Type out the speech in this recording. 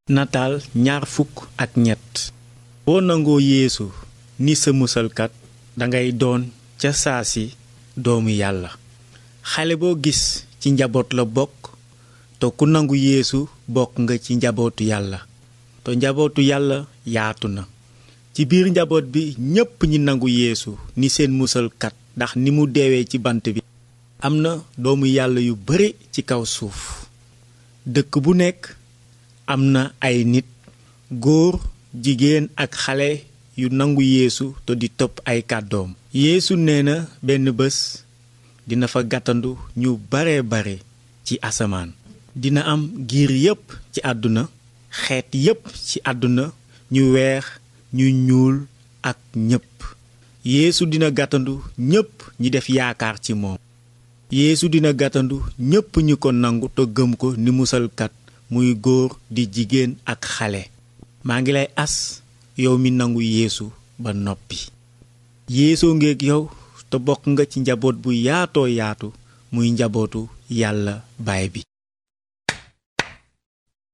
nataal ñaar fukk ak ñett boo nangoo yeesu ni sa musalkat dangay doon ca saa si doomu yàlla xale boo gis ci njaboot la bokk te ku nangu yeesu bokk nga ci njabootu yàlla te njabootu yàlla yaatu na ci biir njaboot bi ñépp ñi nangu yeesu ni seen musalkat ndax ni mu deewee ci bant bi am na doomu yàlla yu bare ci kaw suuf dëkk bu nekk am na ay nit góor jigéen ak xale yu nangu yeesu te di topp ay kàddoom yeesu nee na benn bés dina fa gàttandu ñu bare bare ci asamaan dina am giir yépp ci àdduna xeet yépp ci àdduna ñu weex ñu ñuul ak ñépp yeesu dina gàttandu ñépp ñi def yaakaar ci moom yeesu dina gàttandu ñépp ñi ko nangu te gëm ko ni musalkat muy góor di jigéen ak xale maa ngi lay as yow mi nangu yeesu ba noppi yeesoo ngeeg yow te bokk nga ci njaboot bu yaatoo yaatu muy njabootu yàlla baay bi